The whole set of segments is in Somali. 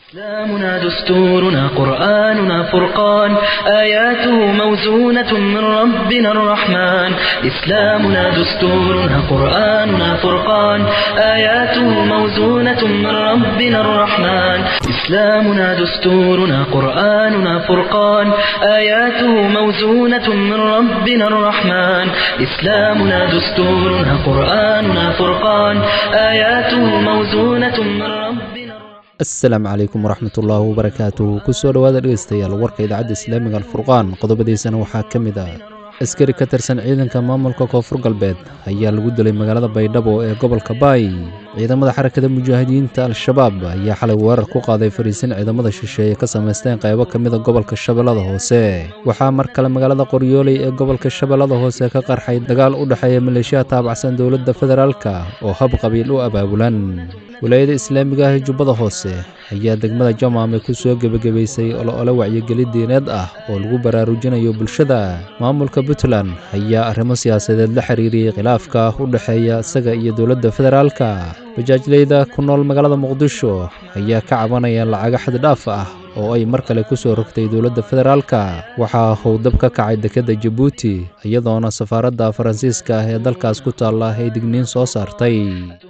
إسلامنا دستورنا قرآننا فرقان آياته موزونة من ربنا الرحمن إسلامنا دستورنا قرآننا فرقان آياته موزونة من ربنا الرحمن إسلامنا دستورنا قرآننا فرقان آياته موزونة من ربنا الرحمن إسلامنا دستورنا قرآننا فرقان آياته موزونة من ربنا الرحمن asalaamu calaykum waraxmatullaahi wabarakaatu kusoo dhowaada dhegeystayaal warka idaacadda islaamiga alfurqaan qodobadiisana waxaa ka mid ah askari ka tirsan ciidanka maamulka koonfur galbeed ayaa lagu dilay magaalada baydhabo ee gobolka baay ciidamada xarakada mujaahidiinta al-shabaab ayaa xalay weerar ku qaaday fariisin ciidamada shisheeye ka samaysteen qaybo ka mida gobolka shabeellada hoose waxaa mar kale magaalada qoryooley ee gobolka shabeellada hoose ka qarxay dagaal u dhexeeya maleeshiya taabacsan dowladda federaalka oo hab qabiil u abaabulan walaayada islaamiga ah ee jubbada hoose ayaa degmada jamaame ku soo gebagabaysay olo-ole wacyigeli diineed ah oo lagu baraarujinayo bulshada maamulka puntland ayaa arrimo siyaasadeed la xiriiriyey khilaafka u dhexeeya isaga iyo dowladda federaalka bajaajleyda ku nool magaalada muqdisho ayaa ka cabanaya lacago xaddidhaaf ah oo ay mar kale ku soo rogtay dowladda federaalka waxaa howdab ka kacay dekedda jabuuti iyadoona safaaradda faransiiska ah ee dalkaas ku taalla ay digniin soo saartay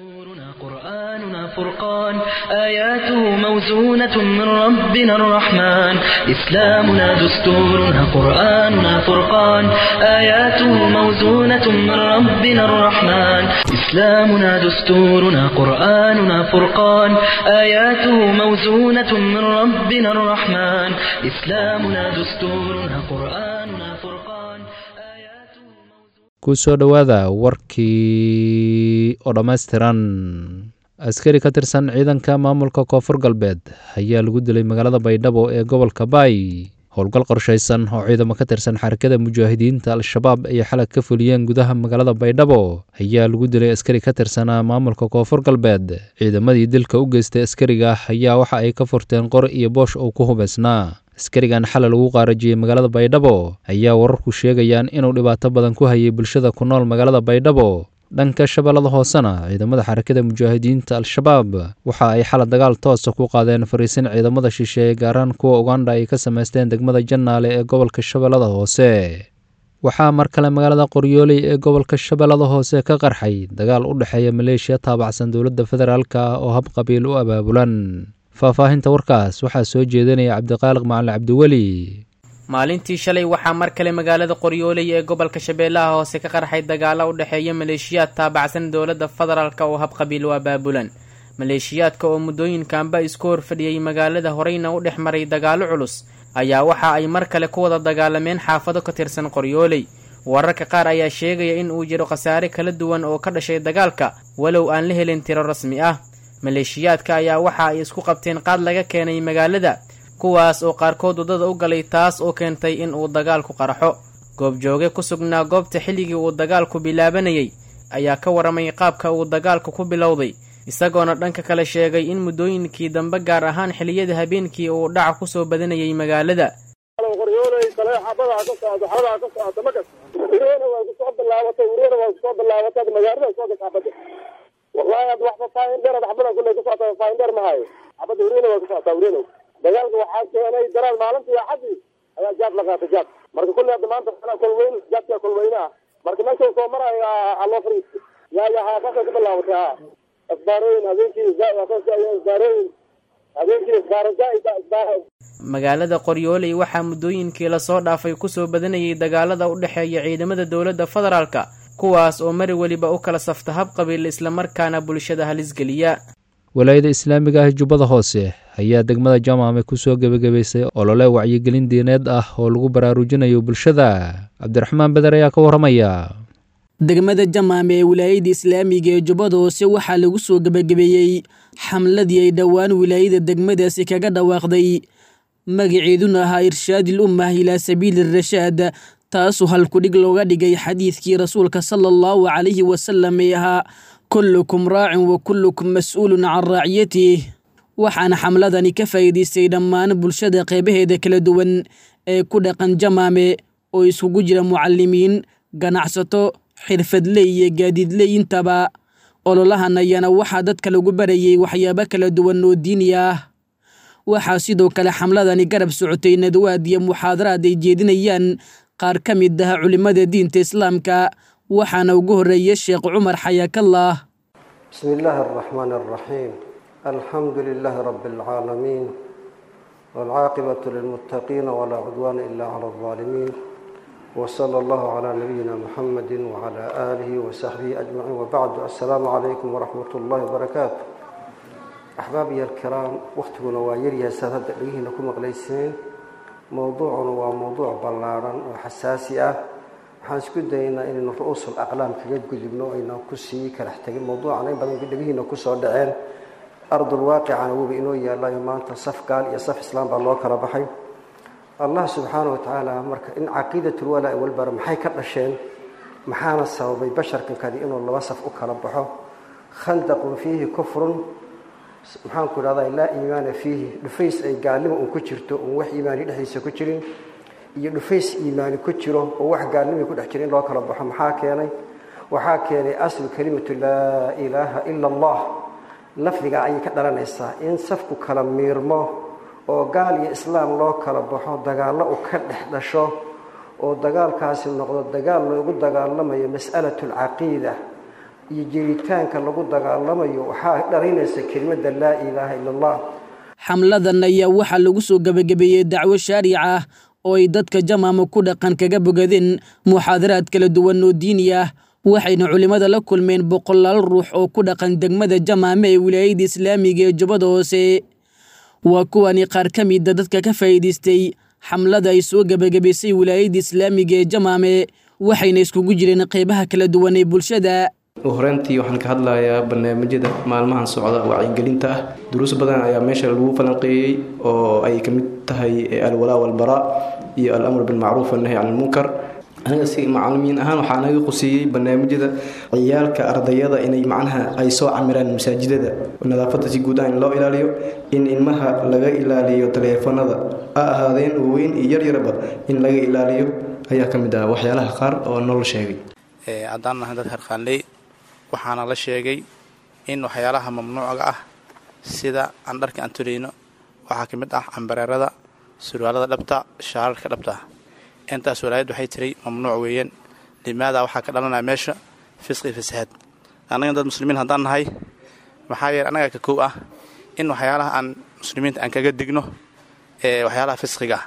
قرآننا فرقان آياته موزونة من ربنا الرحمن إسلامنا دستورنا قرآننا فرقان آياته موزونة من ربنا الرحمن إسلامنا دستورنا قرآننا فرقان آياته موزونة من ربنا الرحمن إسلامنا دستورنا قرآننا فرقان آياته موزونة kusoo dhowaada warkii oo dhammaystiran askari ka tirsan ciidanka maamulka koonfur galbeed ayaa lagu dilay magaalada baydhabo ee gobolka baay howlgal qorshaysan oo ciidamo ka tirsan xarakada mujaahidiinta al-shabaab ay xalag ka fuliyeen gudaha magaalada baydhabo ayaa lagu dilay askari ka tirsanaa maamulka koonfur galbeed ciidamadii dilka u geystay askariga ayaa waxa ay ka furteen qor iyo boosh oo ku hubaysnaa askarigan xalay lagu qaarajiyey magaalada baydhabo ayaa wararku sheegayaan inuu dhibaato badan ku hayay bulshada ku nool magaalada baydhabo dhanka shabeellada hoosena ciidamada xarakada mujaahidiinta al-shabaab waxa ay xala dagaal toosa ku qaadeen fariisin ciidamada shisheeye gaaraan kuwa uganda ay ka samaysteen degmada jannaale ee gobolka shabeellada hoose waxaa mar kale magaalada qoryooley ee gobolka shabeellada hoose ka qarxay dagaal u dhexeeya maleeshiya taabacsan dowladda federaalka oo hab qabiil u abaabulan faahfaahinta warkaas waxaa soo jeedinaya cabdiqaaliq macalin cabdiweli maalintii shalay waxaa mar kale magaalada qoryooley ee gobolka shabeellaha hoose ka qarxay dagaalo u dhexeeya maleeshiyaad taabacsan dowladda federaalk oo habqabiil u abaabulan maleeshiyaadka oo muddooyinkanba isku horfadhiyey magaalada horeyna u dhex maray dagaalo culus ayaa waxa ay mar kale ku wada dagaalameen xaafado ka tirsan qoryooley wararka qaar ayaa sheegaya in uu jiro khasaare kala duwan oo ka dhashay dagaalka walow aan la helin tiro rasmi ah maleeshiyaadka ayaa waxa ay isku qabteen qaad laga keenay magaalada kuwaas oo qaarkood waddada u galay taas oo keentay in uu dagaalku qarxo goobjooge ku sugnaa goobta xilligii uu dagaalku bilaabanayay ayaa ka waramay qaabka uu dagaalku ku bilowday isagoona dhanka kale sheegay in muddooyinkii dambe gaar ahaan xilliyada habeenkii uu dhaca kusoo badanayay magaalada wallahi hadda waxba faahin dheer xabada kulley ku socota faahin dheer mahayo xabada hurina waa ku socotaa hurina dagaalka waxaa keenay daraal maalintii axadii ayaa jaad la qaatay jaad marka kulley hadda maanta kolweyn jaadka kolweyne ah marka meesha soo marayo aloo fariistay yaa yaa haasasay ku bilaabatay ha isbaarooyin habeenkii isbaarooyin habeenkii isbaaro zaaida isbaaro magaalada qoryooley waxaa muddooyinkii lasoo dhaafay kusoo badanayay dagaalada u dhexeeya ciidamada dowladda federaalka kuwaas oo mari weliba u kala safta hab qabiil islamarkaana bulshada halisgeliya walaayada islaamiga ah jubbada hoose ayaa degmada jamaame ku soo gebagabaysay olole wacyigelin diineed ah oo lagu baraarujinayo bulshada cabdiraxmaan beder ayaa ka warramaya degmada jamaame ee wilaayada islaamiga ee jubbada hoose waxaa lagu soo gebagabeeyey xamladii ay dhowaan wilaayada degmadaasi kaga dhawaaqday magaceeduna ahaa irshaadil ummah ilaa sabiili rashaad taasoo halkudhig looga dhigay xadiidkii rasuulka sala allahu calayhi wasalam ee ahaa kullukum raacin wa kullukum mas-uulun can raaciyatih waxaana xamladani ka faa'iidaystay dhammaan bulshada qeybaheeda kala duwan ee ku dhaqan jamaame oo iskugu jira mucalimiin ganacsato xirfadley iyo gaadiidley intaba ololahan ayaana waxaa dadka lagu barayay waxyaabo kala duwan oo diini ah waxaa sidoo kale xamladani garab socotay nadwaad iyo muxaadaraad ay jeedinayaan qaar ka mid ah culimmada diinta islaamka waxaana ugu horreeyay sheekh cumar xayaakallah بسم الله الرحمن الرحيم الحمد لله رب العالمين والعاقبة للمتقين ولا عدوان إلا على الظالمين وصلى الله على نبينا محمد وعلى آله وصحبه أجمعين وبعد السلام عليكم ورحمة الله وبركاته أحبابي الكرام وقتكنا وايريا سادة لكم مغليسين موضوعنا وموضوع بلارا وحساسية waxaan isku dayaynaa inaynu ru-uusul aqlaam kaga gudubno aynaan ku sii kalax tegin mawduucan in badan dhegihiina kusoo dhaceen ardul waaqicana wuba inoo yaalayo maanta saf gaal iyo saf islaam baa loo kala baxay allah subxaana wa tacaala marka in caqiidatul walaa walbara maxay ka dhasheen maxaana sababay basharkankadi inuu laba saf u kala baxo khandaqun fiihi kufrun maxaan ku idhahdaa laa iimaana fiihi dhufays ay gaalnimo un ku jirto un wax iimaani dhexdiisa ku jirin iyo dhufays iimaani ku jiro oo wax gaalnimay ku dhex jira in loo kala baxo maxaa keenay waxaa keenay aslu kelimatu laa ilaaha ila allah lafdigaa ayay ka dhalanaysaa in safku kala miirmo oo gaal iyo islaam loo kala baxo dagaallo u ka dhex dhasho oo dagaalkaasi noqdo dagaal loogu dagaalamayo mas'alatu alcaqiida iyo jiritaanka lagu dagaalamayo waxaa dhalinaysa kelimadda laa ilaaha ila allah xamladan ayaa waxaa lagu soo gebagabeeyey dacwo shaaric ah oo ay dadka jamaama ku dhaqan kaga bogadeen muxaadaraad kala duwan oo diini ah waxayna culimmada la kulmeen boqolaal ruux oo ku dhaqan degmada jamaame ee wilaayada islaamiga ee jubbada hoose waa kuwani qaar ka mida dadka ka faa'iidaystay xamlada ay soo gebagabaysay wilaayada islaamiga ee jamaame waxayna iskugu jireen qeybaha kala duwan ee bulshada horeyntii waxaan ka hadlayaa barnaamijyada maalmahan socda wacyigelinta ah duruus badan ayaa meesha lagu falanqeeyey oo ay ka mid tahay alwalaa walbaraa iyo alamr bilmacruuf annahy can ilmunkar aniga si macalimiin ahaan waxaa naga quseeyey barnaamijyada ciyaalka ardayada inay macnaha ay soo camiraan masaajidada nadaafadda si guud ah in loo ilaaliyo in ilmaha laga ilaaliyo taleefanada ha ahaadeen waaweyn iyo yaryarba in laga ilaaliyo ayaa ka mid ah waxyaalaha qaar oo noo sheegay haddaan nahay dad harqaanley waxaana la sheegay in waxyaalaha mamnuucga ah sida aan dharka aan tulayno waxaa ka mid ah cambareerada surwaalada dhabta shaararka dhabta intaas walaayad waxay tiray mamnuuc weeyaan limaada waxaa ka dhalanaya meesha fisqi fasahaad annaga dad muslimiin haddaan nahay maxaa yeele annaga ka kow ah in waxyaalaha aan muslimiinta aan kaga digno ee waxyaalaha fisqiga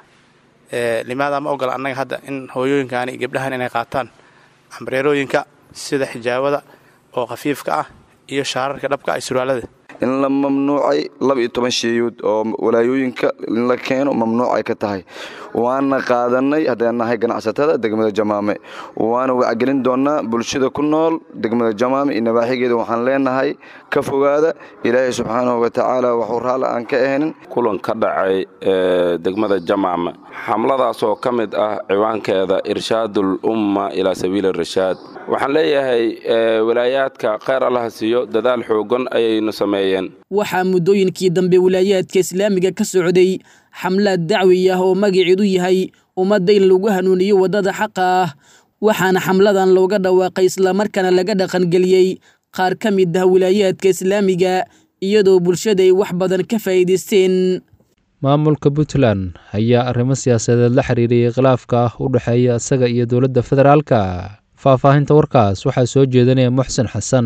ah limaada ma ogola annaga hadda in hooyooyinkaani gabdhahan inay qaataan cambareerooyinka sida xijaabada oo khafiifka ah iyo shaararka dhabka ay surwaalada in la mamnuucay laba iyo toban sheeyood oo walaayooyinka in la keeno mamnuuc ay ka tahay waana qaadanay haddaan nahay ganacsatada degmada jamaame waana wacgelin doonaa bulshada ku nool degmada jamaame iyo nabaaxigeeda waxaan leenahay ka fogaada ilaahay subxaanahu wa tacaala waxuu raalli aan ka ahaynin kulan ka dhacay ee degmada jamaame xamladaas oo ka mid ah ciwaankeeda irshaadul umma ilaa sabiili rashaad waxaan leeyahay walaayaadka kheyr allaha siiyo dadaal xoogan ayaynu sameeyeen waxaa muddooyinkii dambe wilaayaadka islaamiga ka socday xamlaad dacwi ah oo magaceedu yahay ummadda in lagu hanuuniyo waddada xaqa ah waxaana xamladan looga dhawaaqay islamarkaana laga dhaqangeliyey qaar ka mid ah wilaayaadka islaamiga iyadoo bulshada ay wax badan ka faa'iidaysteen maamulka puntland ayaa arrimo siyaasadeed la xiriiriyey khilaafka ah u dhexeeya isaga iyo dowladda federaalka faahfaahinta warkaas waxaa soo jeedinaya muxsen xasan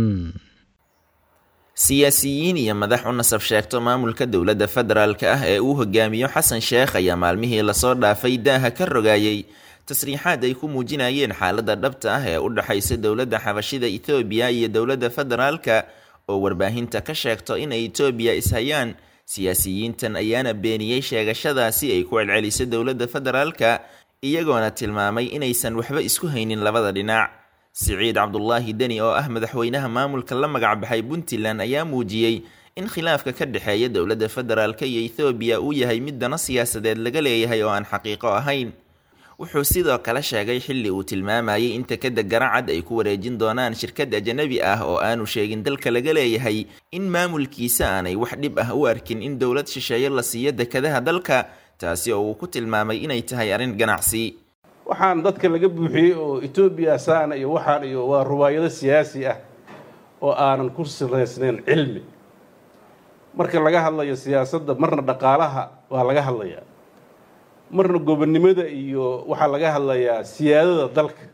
siyaasiyiin iyo madax u nasab sheegto maamulka dowladda federaalka ah ee uu hogaamiyo xasan sheekh ayaa maalmihii lasoo dhaafay daaha ka rogaayey tasriixaad ay ku muujinayeen xaaladda dhabta ah ee u dhexaysa dowladda xabashida etoobiya iyo dowladda federaalka oo warbaahinta ka sheegto inay etoobiya ishayaan siyaasiyiintan ayaana beeniyey sheegashadaasi ay ku celcelisay dowladda federaalka iyagoona tilmaamay inaysan waxba isku haynin labada dhinac siciid cabdulaahi deni oo ah madaxweynaha maamulka la magacbaxay puntland ayaa muujiyey in khilaafka ka dhexeeya dowladda federaalka iyo ethoobiya uu yahay mid dano siyaasadeed laga leeyahay oo aan xaqiiqo ahayn wuxuu sidoo kale sheegay xilli uu tilmaamayay in takada garacad ay ku wareejin doonaan shirkad ajanabi ah oo aanu sheegin dalka laga leeyahay in maamulkiisa aanay wax dhib ah u arkin in dowlad shisheeye la siiyo dekadaha dalka taasi oo uu ku tilmaamay inay tahay arrin ganacsi waxaan dadka laga buuxiyey oo etoobiya saana iyo waxaan iyo waa ruwaayado siyaasi ah oo aanan ku siraysnayn cilmi marka laga hadlayo siyaasadda marna dhaqaalaha waa laga hadlayaa marna gobonnimada iyo waxaa laga hadlayaa siyaadada dalka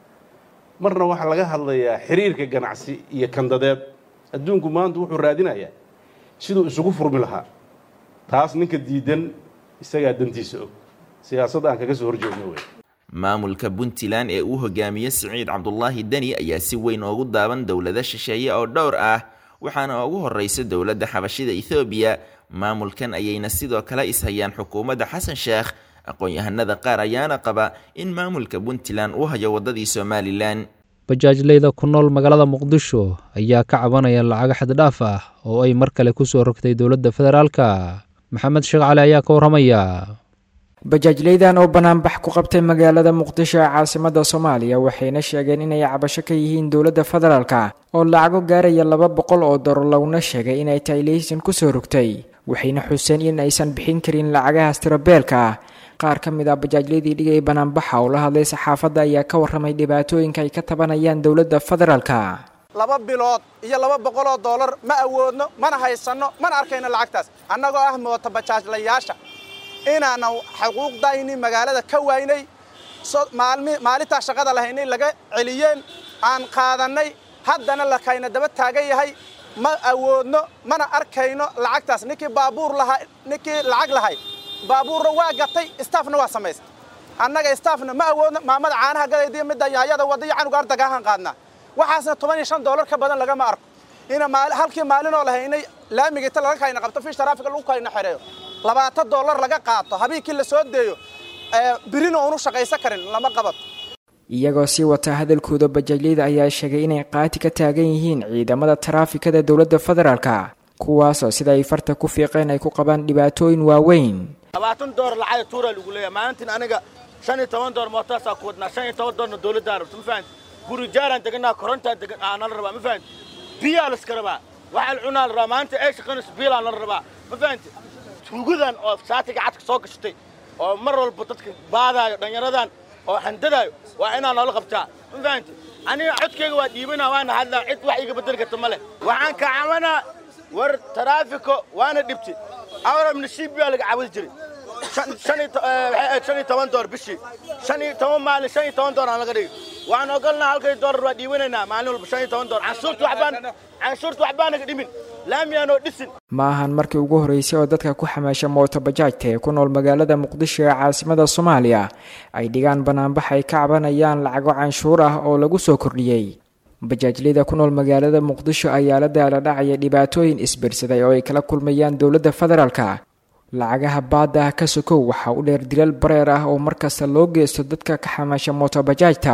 marna waxaa laga hadlayaa xiriirka ganacsi iyo kandadeed adduunku maanta wuxuu raadinayaa siduu isugu furmi lahaa taas ninka diidan isagaa dantiisa og siyaasadda aan kaga soo horjeedno wey maamulka puntland ee uu hogaamiye siciid cabdulaahi deni ayaa si weyn oogu daaban dowlado shisheeye oo dhowr ah waxaana ugu horeysa dowladda xabashida ethoobiya maamulkan ayayna sidoo kale ishayaan xukuumadda xasan sheekh aqoon-yahanada qaar ayaana qaba in maamulka puntland uu hayo waddadii somalilan bajaajleyda ku nool magaalada muqdisho ayaa ka cabanaya lacago xaddhaaf ah oo ay mar kale kusoo rogtay dowladda federaalka maxamed sheekh cali ayaa ka warramaya bajaajleydan oo banaanbax ku qabtay magaalada muqdisho ee caasimada soomaaliya waxayna sheegeen inay cabasho ka yihiin dowladda federaalka oo lacago gaaraya laba boqol oo dolar laguna sheegay inay tahay leysan kusoo rogtay waxayna xuseen in aysan bixin karin lacagahaas tirabeelka ah qaar ka mid ah bajaajladii dhigay banaanbaxa oo la hadlay saxaafadda ayaa ka warramay dhibaatooyinka ay ka tabanayaan dowladda federaalka laba bilood iyo laba boqoloo dollar ma awoodno mana haysanno mana arkayno lacagtaas annagoo ah moota bajaajlayaasha inaanan xuquuqdayni magaalada ka waynay maalintaa shaqada lahaynay laga celiyeen aan qaadannay haddana lakayna daba taagan yahay ma awoodno mana arkayno lacagtaas ninkii baabuur lahaa ninkii lacag lahay baabuurna waa gatay staafna waa samaystay annaga staafna ma awoodno maamada caanaha gadaydiyo midda yaayada wadaiyo canuga ardagaahan qaadnaa waxaasna toban iyo shan dollar ka badan lagama arko ina halkii maalinoo lahaynay laamiga inta laga kayna qabto fish taraafika lagu kayna xereeyo labaatan dollar laga qaato habeenkii la soo deeyo birina uunu shaqaysan karin lama qabato iyagoo sii wata hadalkooda bajaajleyda ayaa sheegay inay qaati ka taagan yihiin ciidamada taraafikada dowladda federaalka kuwaasoo sida ay farta ku fiiqeen ay ku qabaan dhibaatooyin waaweyn labaatan door lacag tuura lagu leeyahay maalintiin aniga shan iyo toban door mootaasaa ku wadnaa shan iyo toban doorna dowladdaa rabto ma fahanti guri jaaraan deganaa korontaan degan aa nala rabaa ma fahanti biyaa laska rabaa waxaa la cunaa la rabaa maalinta ay shaqaynayso biilaa nala rabaa ma fahanti tuugadan oo saatiga cadka soo gashatay oo mar walba dadka baadaayo dhallinyaradan oo handadaayo waa inaa noola qabtaa ma fahanti aniga codkayga waa dhiibanaa waana hadlaa cid wax iga bedeli karta ma leh waxaan ka cabanaa war taraafiko waana dhibti awrab nasiib baa laga caawin jiray shan iyo toban door bishii shan iyo toban maalin shan iyo toban door aan laga dhigi waxaan ogolnaa halkay doolar waa dhiibanaynaa maalin walba shan iyo toban door canshuurta waxbaan canshuurta waxbaa naga dhimin laamiyaanoo dhisin ma ahan markii ugu horreysay oo dadka ku xamaasha mooto bajaajta ee ku nool magaalada muqdisho ee caasimada soomaaliya ay dhigaan banaanbax ay ka cabanayaan lacago canshuur ah oo lagu soo kordhiyey bajaajleyda ku nool magaalada muqdisho ayaa la daala dhacaya dhibaatooyin isbirsaday oo ay kala kulmayaan dowladda federaalka lacagaha baadda ah ka sokow waxaa u dheer dilal bareer ah oo markasta loo geysto dadka ka xamaasha mooto bajaajta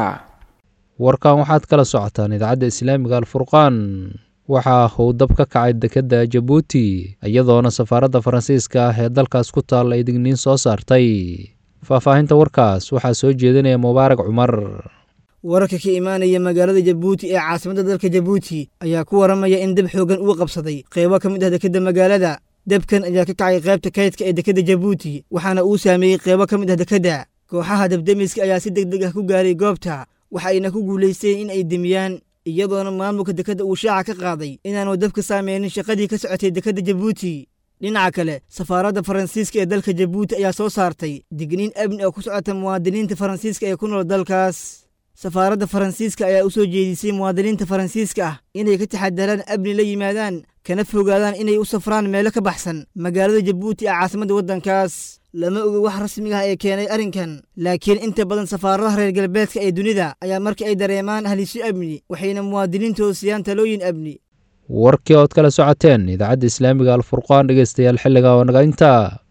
warkan waxaad kala socotaan idaacadda islaamiga alfurqaan waxaa uu dab ka kacay dekedda jabuuti iyadoona safaaradda faransiiska ah ee dalkaas ku taal ay digniin soo saartay faahfaahinta warkaas waxaa soo jeedinaya mubaarak cumar wararka ka imaanaya magaalada jabuuti ee caasimadda dalka jabuuti ayaa ku waramaya in dab xoogan uu qabsaday qeybo ka mid ah dekedda magaalada debkan ayaa ka kacay qaybta kaydka ee dekedda jabuuti waxaana uu saameeyey qeybo ka mid ah dekedda kooxaha dabdemiska ayaa si deg deg ah ku gaaray goobta waxayna ku guulaysteen in ay demiyaan iyadoona maamulka dekedda uu shaaca ka qaaday inaanu dabka saameynin shaqadii ka socotay dekedda jabuuti dhinaca kale safaaradda faransiiska ee dalka jabuuti ayaa soo saartay digniin amni oo ku socota muwaadiniinta faransiiska ee ku nool dalkaas safaaradda faransiiska ayaa u soo jeedisay muwaadiniinta faransiiska ah inay ka taxadaraan amni la yimaadaan kana fogaadaan inay u safraan meelo ka baxsan magaalada jabuuti ee caasimadda waddankaas lama oga wax rasmiga ah ee keenay arrinkan laakiin inta badan safaaradaha reer galbeedka ee dunida ayaa markii ay dareemaan halisyo amni waxayna muwaadiniintooda siiyaan talooyin amni warkii ood kala socoteen idaacadda islaamiga alfurqaan dhegeystayaal xilliga oo naga intaa